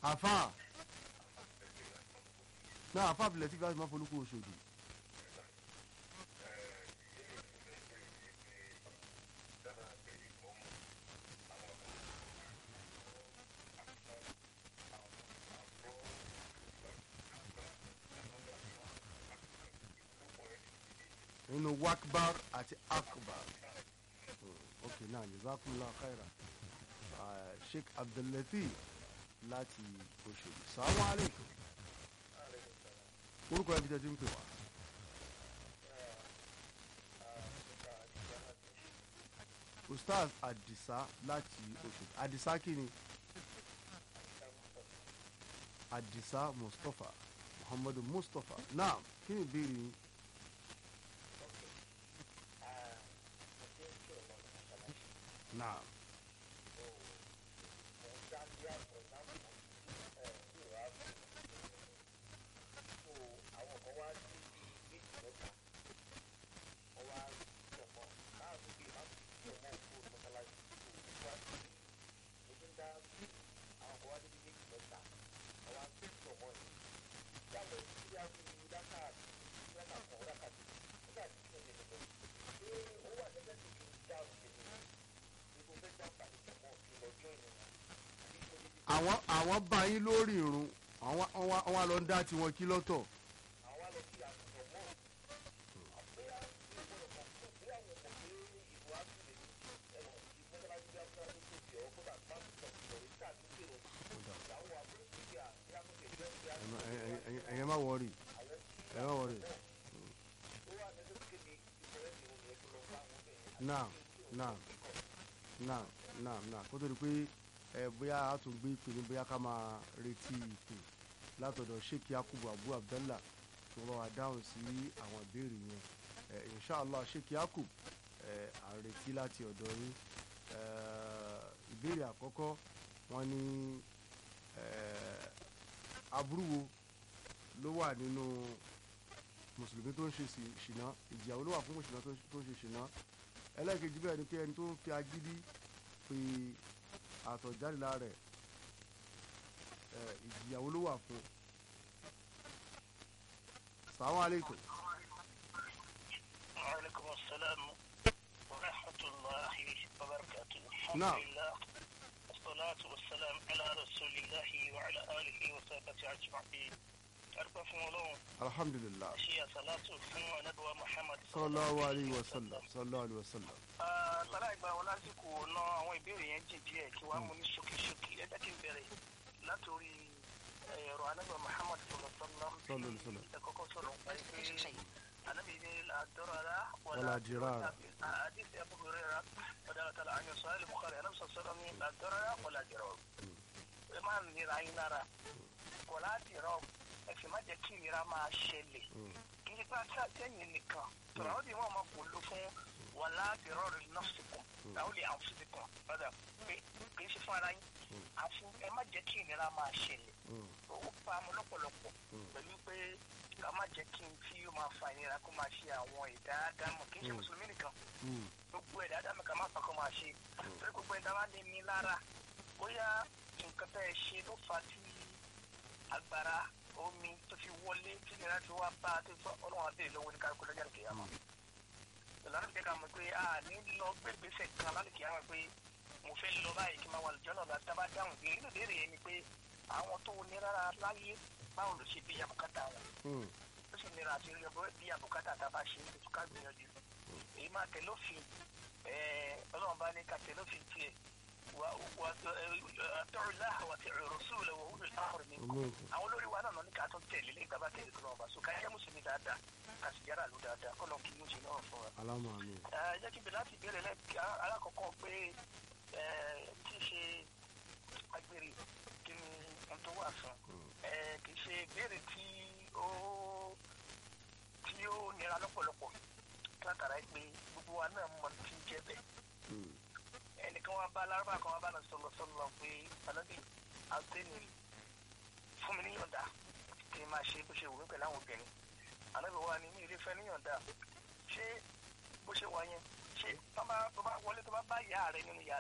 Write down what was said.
àfà náà àfà abilẹ̀ tí gáàsì máa folúkú oṣòdì. nínú wakbar àti akbar Hmm, ok náà jazakumullah khaira Ah, sheikh abdullatif láti oṣòdì salamu aleykum orúkọ ẹbí tẹ́tí ń pè wá. ustaz adisa láti oṣòdì adisa kini adisa mustapha muhammadu mustapha naam kí ni ìbéèrè yín. naam àwọn àwọn bá yín lórí irun àwọn àwọn àwọn lọ ń dá tiwọn kí lọ́tọ̀. ẹ̀yẹ má wọrí ẹ̀yẹ má wọrí. náà náà náà náà náà kó tó di pé ẹ bóyá a tún gbé ìpè ní bóyá ká máa retí ìpè látọ̀dọ̀ sheikh yakubu abu abdallah tí wọ́n bá wa dáhùn sí àwọn ìbéèrè yẹn ẹ inshallah sheikh yakub ẹ à ń retí láti ọ̀dọ̀ yín ẹ ìbéèrè àkọ́kọ́ wọ́n ní ẹ aburú wo ló wà nínú mùsùlùmí tó ń ṣe sí- ṣìnà ìjìyàwó ló wà fún mùsùlùmí tó ń ṣe- tó ń ṣe ṣìnà ẹlẹ́ẹ̀kejì bẹ́ẹ̀ ni pé ẹni tó ń fi agídí pe àtọ̀jáde lára ẹ̀ ẹ̀ ìjìyàwó ló wà fún sàwọn àlékún وعليكم السلام ورحمة الله وبركاته نعم. الحمد لله والصلاة والسلام على رسول الله وعلى آله وصحبه أجمعين أربع فمولون alhamdulilah شيء صلاة فمو ندوى محمد sallallahu alayhi wa sallam sallallahu alayhi wa sallam lára ìgbà wọn lásìkò ná àwọn ìbéèrè yẹn jìn díẹ̀ kí wọ́n á mú ní ṣókíṣókí ẹ jẹ́ kí n bẹ̀rẹ̀ látòrí ẹ̀rọ anábà Muhammad sallallahu sallallahu alayhi wa sallam ẹ kọ́kọ́ sọ̀rọ̀ pé anabi ní àdọ́rọ̀lá Wala dirara. àdìsí Abu Hurairah ọ̀dàlá tàlà àyàn sọ̀rọ̀ ilé Bukhari anabi sọ̀rọ̀ ní àdọ́rọ̀lá wala dirara ẹ máa ń nira yín lára wala dirara ẹ sì má jẹ́ kí ìnira máa ṣẹlẹ̀ kí n bá tí a tẹ̀yìn nìkan tọ̀rọ̀ àwọn ìwọ̀n máa kò ló fún wala dirara li nafsikum àwọn lè anfusikum padà pé kì í ṣe fún ara yín àfún ẹ má jẹ́ kí ìnira máa ṣẹlẹ̀ ó bá mu lọ́pọ̀lọpọ̀ pẹ̀lú pé ká má jẹ́ kí n tí ó máa fa ìnira kó máa ṣe àwọn ìdáadámọ̀ kì í ṣe mùsùlùmí nìkan gbogbo ẹ̀dá dámọ̀ ká má fà kó máa ṣe torí gbogbo ẹ̀dá má lè ní lára bóyá nǹkan tẹ́ ẹ ṣe ló fa tí agbára omi tó fi wọlé tí ìnira fi wá bá a tó fọ ọlọ́run abẹ́rẹ́ lọ́wọ́ ní kálukú lọ́jà nìkẹ́yà mọ́ ìlànà ìjẹ́ ká mọ̀ pé a ní lọ gbégbèsè kan lálùkìyà mọ̀ pé mo fẹ́ lọ báyìí kí n máa wà lójọ́ náà láti dábàá dáhùn bí nínú ìbéèrè yẹn ni pé àwọn tó ní rárá láyé báwo ló ṣe bí àbùkátà wọn ó sì nira àti rí ọgbọ́n bí àbùkátà tá a bá ṣe é ká gbìyànjú èyí máa tẹ̀ lófin ọlọ́run bá ní ká tẹ̀ lófin tiẹ̀ wà wà àtọ́rọ̀lá wà tẹ̀ rọ̀ṣùlẹ̀ wà wúlò láàrú mi àwọn olórí wa náà ní ká tó tẹ̀lé lẹ́yìn tá a bá tẹ̀lé tó náà bá so ká jẹ́ mùsùlùmí dáadáa ká sì yára lù dáadáa kọ́ lọ́n kí ló ṣe náà fún wa alamu amin ẹ jẹ́ kí n bẹ̀rẹ̀ láti ìbéèrè lẹ́ẹ̀kí alákọ̀ọ́kọ́ pé ẹ tí í ṣe agbèrè kí ni ohun tó wà fún ẹ kì í ṣe ìbéèrè tí ó tí ó nira lọ́pọ̀lọpọ̀ látara pé gbogbo wa náà mọ̀ tí ń jẹ́ bẹ́ẹ̀ ẹnìkan wá bá alárúbá kan wá bá lọ sọlọ sọlọ pé alábì àgbẹ̀ni fún mi níyọ̀ǹda kí n máa ṣe bó ṣe wù mí pẹ̀lú àwọn obìnrin alábì wa ni mi ì lè fẹ́ níyọ̀ǹda ṣé bó ṣe wà yẹn ṣé tó bá tó bá wọlé tó bá bá ìyá rẹ nínú ìyá